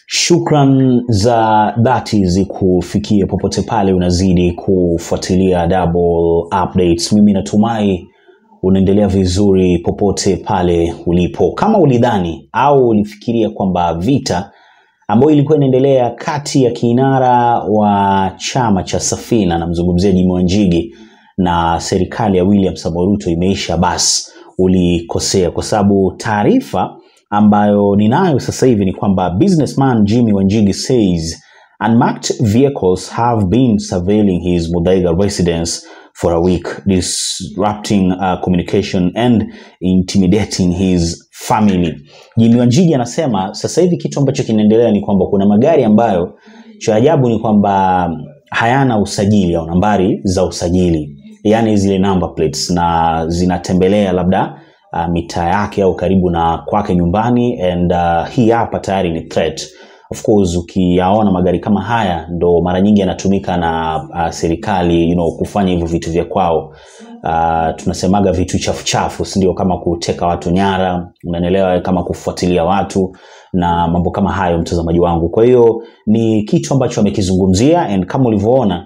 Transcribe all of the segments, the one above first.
Shukran za dhati zikufikie popote pale unazidi kufuatilia Double Updates. Mimi natumai unaendelea vizuri popote pale ulipo. Kama ulidhani au ulifikiria kwamba vita ambayo ilikuwa inaendelea kati ya kinara wa chama cha Safina, namzungumzia Jimmy Wanjigi na serikali ya William Samoei Ruto imeisha, basi ulikosea, kwa sababu taarifa ambayo ninayo sasa hivi ni kwamba businessman Jimmy Wanjigi says unmarked vehicles have been surveilling his Muthaiga residence for a week disrupting uh, communication and intimidating his family. Jimmy Wanjigi anasema sasa hivi kitu ambacho kinaendelea ni kwamba kuna magari ambayo cha ajabu ni kwamba hayana usajili au nambari za usajili, yaani zile number plates na zinatembelea labda uh, mitaa yake au karibu na kwake nyumbani and uh, hii hapa tayari ni threat of course ukiyaona magari kama haya ndo mara nyingi yanatumika na uh, serikali you know, kufanya hivyo vitu vya kwao uh, tunasemaga vitu chafu chafu sindio kama kuteka watu nyara unaelewa kama kufuatilia watu na mambo kama hayo mtazamaji wangu kwa hiyo ni kitu ambacho amekizungumzia and kama ulivyoona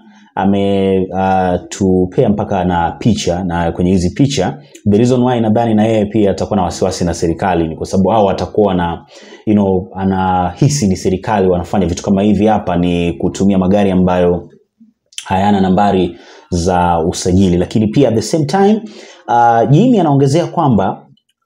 ametupea uh, mpaka na picha na kwenye hizi picha the reason why nadhani na yeye pia atakuwa na wasiwasi na serikali ni kwa sababu hao watakuwa na you know, anahisi ni serikali wanafanya vitu kama hivi hapa ni kutumia magari ambayo hayana nambari za usajili lakini pia at the same time uh, jimi anaongezea kwamba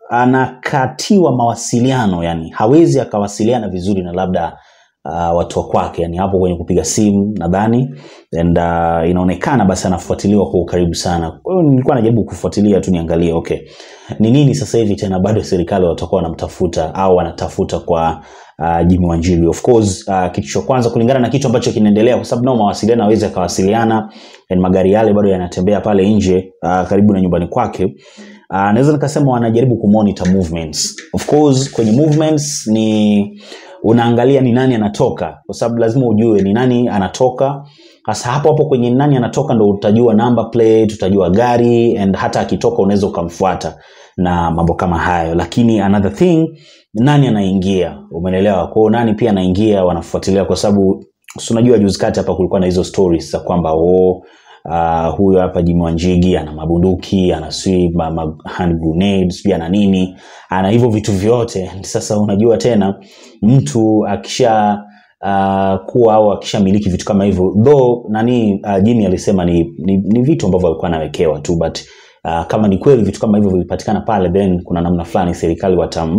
anakatiwa mawasiliano yani hawezi akawasiliana vizuri na labda uh, watu wa kwake yani hapo kwenye kupiga simu nadhani and uh, inaonekana basi anafuatiliwa kwa ukaribu sana kwa hiyo nilikuwa najaribu kufuatilia tu niangalie okay ni nini sasa hivi tena bado serikali watakuwa wanamtafuta au wanatafuta kwa uh, Jimmy Wanjigi of course uh, kitu cha kwanza kulingana na kitu ambacho kinaendelea kwa sababu nao mawasiliano hawezi akawasiliana and magari yale bado yanatembea pale nje uh, karibu na nyumbani kwake uh, naweza nikasema wanajaribu kumonitor movements of course kwenye movements ni unaangalia ni nani anatoka kwa sababu lazima ujue ni nani anatoka hasa hapo hapo kwenye nani anatoka ndo utajua number plate utajua gari and hata akitoka unaweza ukamfuata na mambo kama hayo lakini another thing nani anaingia umeelewa kwao nani pia anaingia wanafuatilia kwa sababu si unajua juzi kati hapa kulikuwa na hizo stories za kwamba oh, uh, huyo hapa Jimmy Wanjigi ana mabunduki ana sijui ma, ma, hand grenades sijui ana nini ana hivyo vitu vyote sasa unajua tena mtu akisha uh, kuwa au akishamiliki vitu kama hivyo though nani uh, Jimmy alisema ni, ni, ni vitu ambavyo alikuwa anawekewa tu but Uh, kama ni kweli vitu kama hivyo vilipatikana pale then kuna namna fulani serikali watam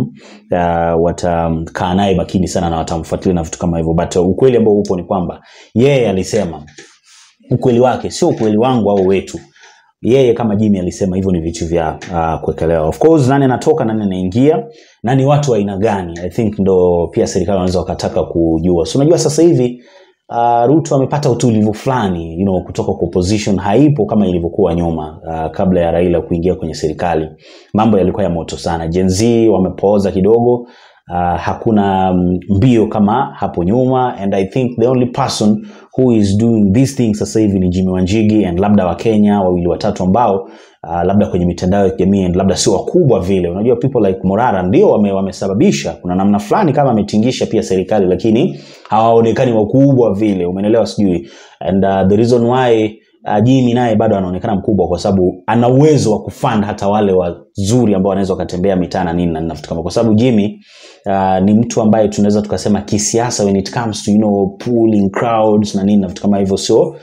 uh, watamkaa naye makini sana na watamfuatilia na vitu kama hivyo but uh, ukweli ambao upo ni kwamba yeye alisema ukweli wake sio ukweli wangu au wetu yeye kama Jimmy alisema hivyo ni vitu vya uh, kuwekelewa of course nani anatoka nani anaingia na ni watu wa aina gani i think ndo pia serikali wanaweza wakataka kujua so unajua sasa hivi uh, Ruto amepata utulivu fulani you know, kutoka kwa opposition haipo kama ilivyokuwa nyuma uh, kabla ya Raila kuingia kwenye serikali mambo yalikuwa ya moto sana Gen Z wamepooza kidogo uh, hakuna mbio kama hapo nyuma and i think the only person who is doing these things sasa hivi ni Jimmy Wanjigi and labda wakenya wawili watatu ambao uh, labda kwenye mitandao ya kijamii and labda sio wakubwa vile unajua people like Morara ndio wame, wamesababisha kuna namna fulani kama ametingisha pia serikali lakini hawaonekani wakubwa vile umeelewa sijui and uh, the reason why uh, Jimmy naye bado anaonekana mkubwa kwa sababu ana uwezo wa kufund hata wale wazuri ambao wanaweza wakatembea mitaa na nini na vitu kama kwa sababu Jimmy uh, ni mtu ambaye tunaweza tukasema kisiasa when it comes to you know pulling crowds na nini na vitu kama hivyo sio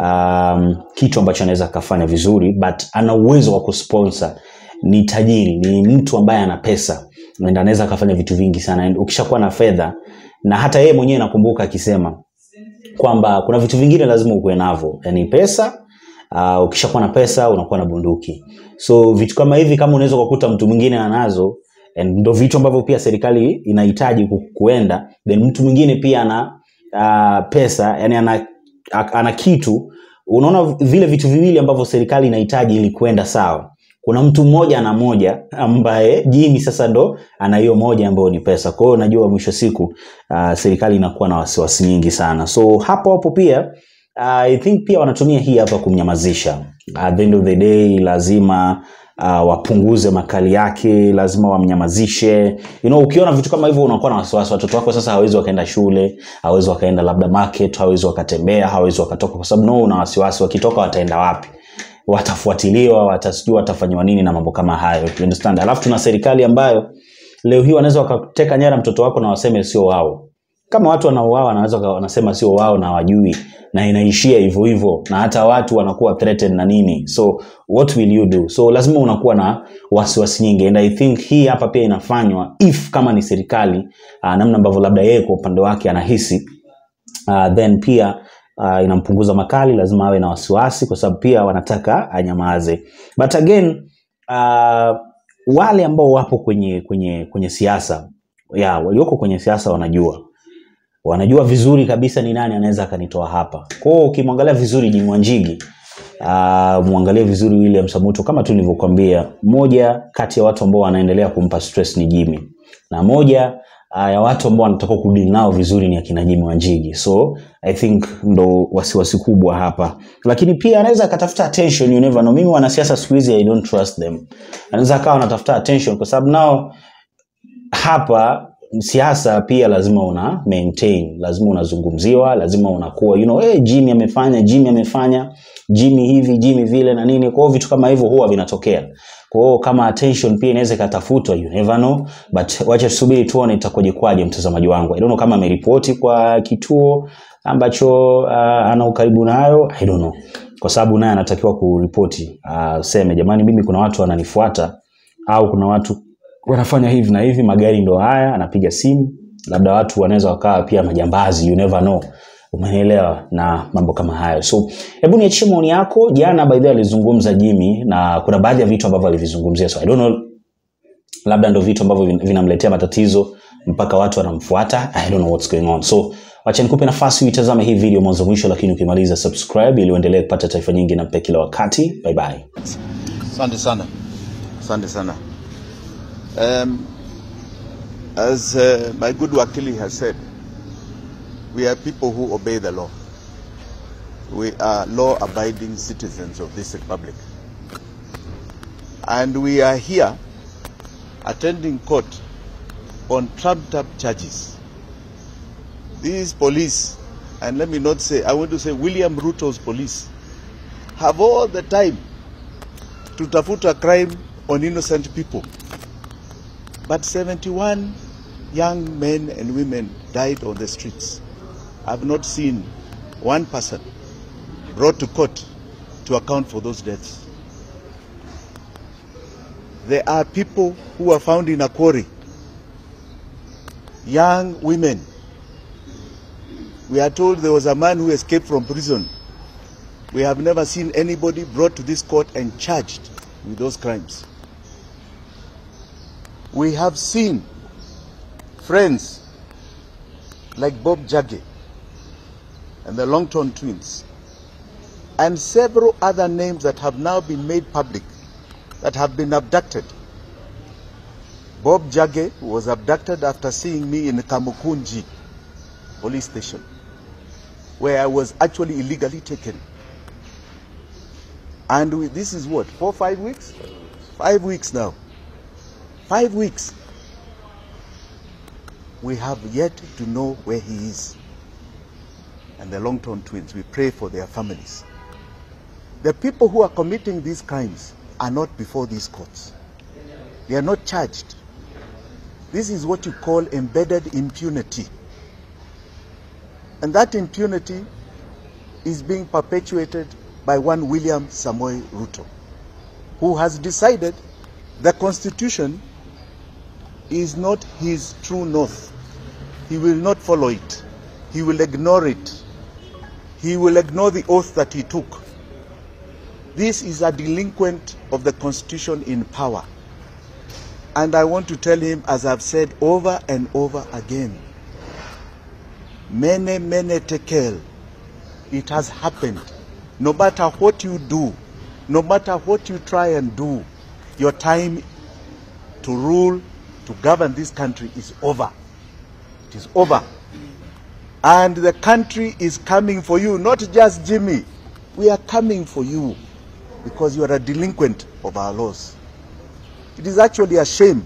um, kitu ambacho anaweza akafanya vizuri but ana uwezo wa kusponsor ni tajiri ni mtu ambaye ana pesa and anaweza akafanya vitu vingi sana and ukishakuwa na fedha na hata yeye mwenyewe nakumbuka akisema kwamba kuna vitu vingine lazima ukuwe navyo yani pesa uh, ukishakuwa na pesa unakuwa na bunduki so vitu kama hivi kama unaweza ukakuta mtu mwingine anazo and ndo vitu ambavyo pia serikali inahitaji ku- kuenda then mtu mwingine pia ana uh, pesa yani ana, a- ana kitu unaona vile vitu viwili ambavyo serikali inahitaji ili kuenda sawa kuna mtu mmoja ana moja ambaye jini sasa ndo ana hiyo moja ambayo ni pesa kwa hiyo najua mwisho siku uh, serikali inakuwa na wasiwasi nyingi sana so hapo hapo pia uh, i think pia wanatumia hii hapa kumnyamazisha at the end of the day lazima uh, wapunguze makali yake lazima wamnyamazishe you know, ukiona vitu kama hivyo unakuwa na wasiwasi watoto wako sasa hawezi wakaenda shule hawezi wakaenda labda market hawezi wakatembea hawezi wakatoka kwa sababu no una wasiwasi wakitoka wataenda wapi watafuatiliwa watasijua watafanyiwa nini na mambo kama hayo you understand alafu tuna serikali ambayo leo hii wanaweza wakateka nyara mtoto wako na waseme sio wao kama watu wanauawa wanaweza waka- wanasema sio wao na wajui na inaishia hivyo hivyo na hata watu wanakuwa threatened na nini so what will you do so lazima unakuwa na wasiwasi nyingi and i think hii hapa pia inafanywa if kama ni serikali uh, namna ambavyo labda yeye kwa upande wake anahisi uh, then pia uh, inampunguza makali lazima awe na wasiwasi kwa sababu pia wanataka anyamaze but again uh, wale ambao wapo kwenye kwenye kwenye siasa ya walioko kwenye siasa wanajua wanajua vizuri kabisa ni nani anaweza akanitoa hapa kwao ukimwangalia vizuri Jimmy Wanjigi uh, mwangalie vizuri William Samuto kama tu nilivyokuambia moja kati ya watu ambao wanaendelea kumpa stress ni Jimmy na moja uh, ya watu ambao wanataka kudili nao vizuri ni akina Jimmy Wanjigi so I think ndo wasiwasi kubwa hapa lakini pia anaweza akatafuta attention you never know mimi wanasiasa siku hizi I don't trust them anaweza akawa anatafuta attention kwa sababu nao hapa siasa pia lazima una maintain lazima unazungumziwa lazima unakuwa you know, hey, jimmy amefanya jimmy amefanya jimmy hivi jimmy vile na nini kwa hiyo vitu kama hivyo huwa vinatokea kwa hiyo kama attention pia inaweza ikatafutwa you never know but wacha tusubiri tuone itakuwaje kwaje mtazamaji wangu i don't know kama ameripoti kwa kituo ambacho uh, ana ukaribu nayo i don't know kwa sababu naye anatakiwa kuripoti uh, seme jamani mimi kuna watu wananifuata au kuna watu wanafanya hivi na hivi magari ndo haya anapiga simu labda watu wanaweza wakawa pia majambazi you never know umenielewa na mambo kama hayo so hebu niachie maoni yako jana by the way alizungumza jimmy na kuna baadhi ya vitu ambavyo alivizungumzia so i don't know labda ndo vitu ambavyo vin- vinamletea matatizo mpaka watu wanamfuata i don't know what's going on so wacha nikupe nafasi uitazame hii video mwanzo mwisho lakini ukimaliza subscribe ili uendelee kupata taarifa nyingi na mpya kila wakati bye bye Asante sana. Asante sana. Um, as uh, my good Wakili has said, we are people who obey the law. We are law-abiding citizens of this republic. And we are here attending court on trumped-up charges. These police, and let me not say, I want to say William Ruto's police, have all the time to tafuta crime on innocent people. But 71 young men and women died on the streets. I've not seen one person brought to court to account for those deaths. There are people who were found in a quarry, young women. We are told there was a man who escaped from prison we have never seen anybody brought to this court and charged with those crimes. We have seen friends like Bob Jagge and the Longton twins and several other names that have now been made public that have been abducted. Bob Jagge was abducted after seeing me in Kamukunji police station where I was actually illegally taken. And we, this is what, four, five weeks? Five weeks now. Five weeks. We have yet to know where he is. And the Longton twins, we pray for their families. The people who are committing these crimes are not before these courts. They are not charged. This is what you call embedded impunity. And that impunity is being perpetuated by one William Samoei Ruto, who has decided the Constitution is not his true north. He will not follow it. He will ignore it. He will ignore the oath that he took. This is a delinquent of the Constitution in power. And I want to tell him, as I've said over and over again, mene mene tekel, it has happened. No matter what you do, no matter what you try and do, your time to rule, to govern this country is over. It is over. And the country is coming for you, not just Jimmy. We are coming for you because you are a delinquent of our laws. It is actually a shame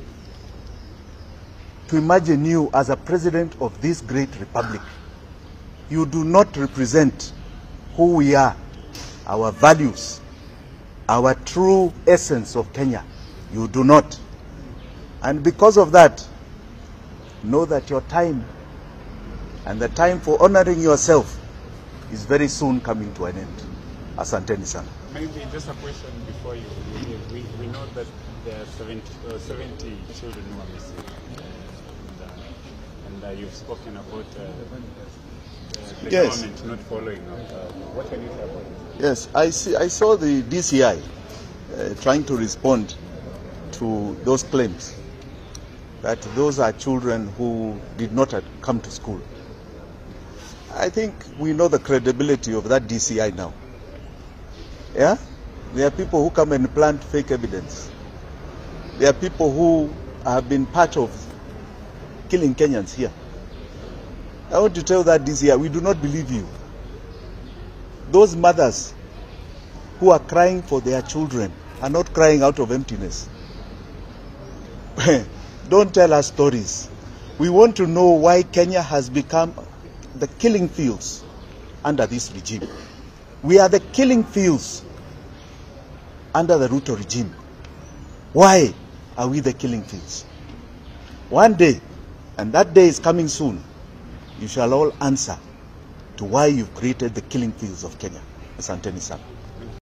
to imagine you as a president of this great republic. You do not represent who we are, our values, our true essence of Kenya. You do not. And because of that, know that your time and the time for honoring yourself is very soon coming to an end. Asanteni sana. Maybe just a question before you you leave. We, we know that there are 70, uh, 70 children who are missing. And, uh, and uh, you've spoken about uh, uh, the Yes. government not following up. Uh, what can you say about it? Yes, I see. I saw the DCI uh, trying to respond to those claims that those are children who did not uh, come to school. I think we know the credibility of that DCI now. Yeah, there are people who come and plant fake evidence. There are people who have been part of killing Kenyans here. I want to tell that DCI, we do not believe you those mothers who are crying for their children are not crying out of emptiness. Don't tell us stories. We want to know why Kenya has become the killing fields under this regime. We are the killing fields under the Ruto regime. Why are we the killing fields? One day, and that day is coming soon, you shall all answer to why you've created the killing fields of Kenya. Asanteni sana.